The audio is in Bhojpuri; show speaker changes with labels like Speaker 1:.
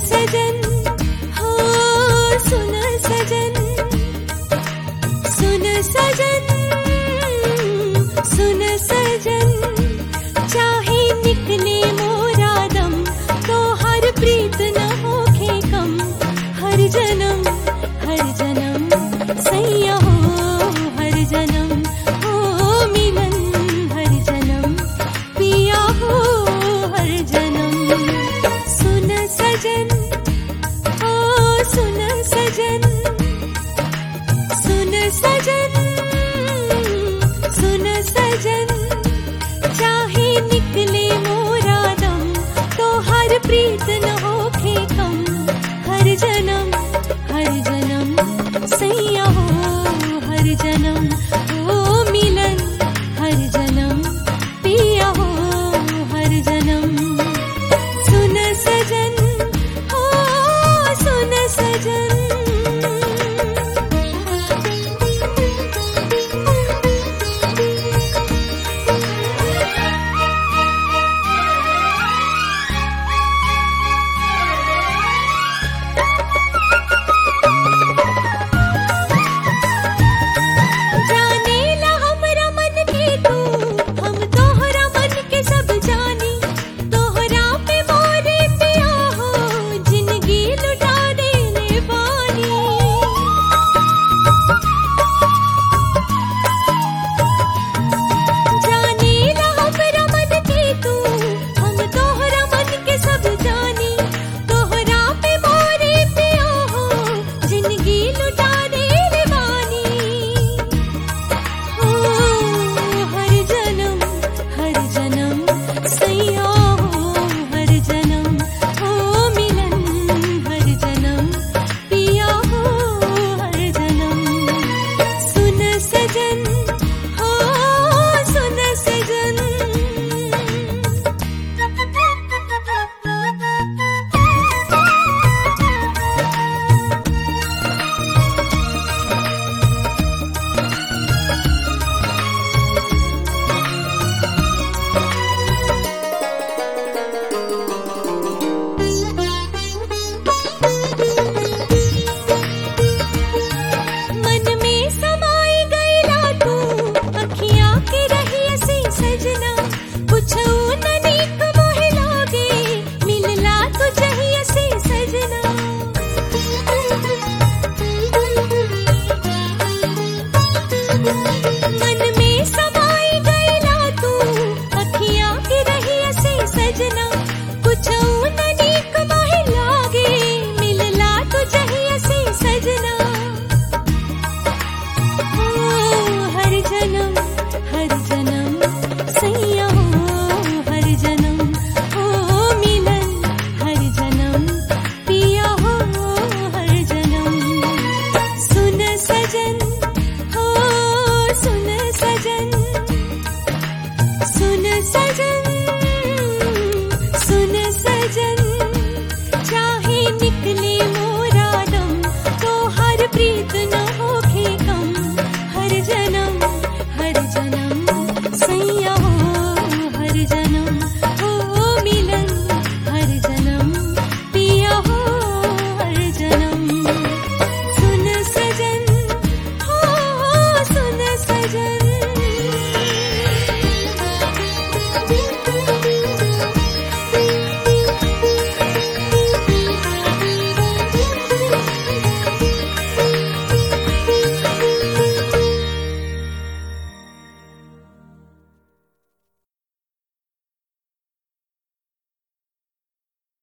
Speaker 1: सजन हो सुन सजन सुन सजन सुन सजन चाहे निकले मोरा दम तो हर प्रीत न होखे कम हर जन्म हर जन्म सैया हो हर जन्म हो मिलन हर जन्म पिया हो हर जन्म सुन सजन हो सुन सजन सुन सजन सुन सजन चाहे निकले मोरा दम तो हर प्रीत न होखे कम हर जना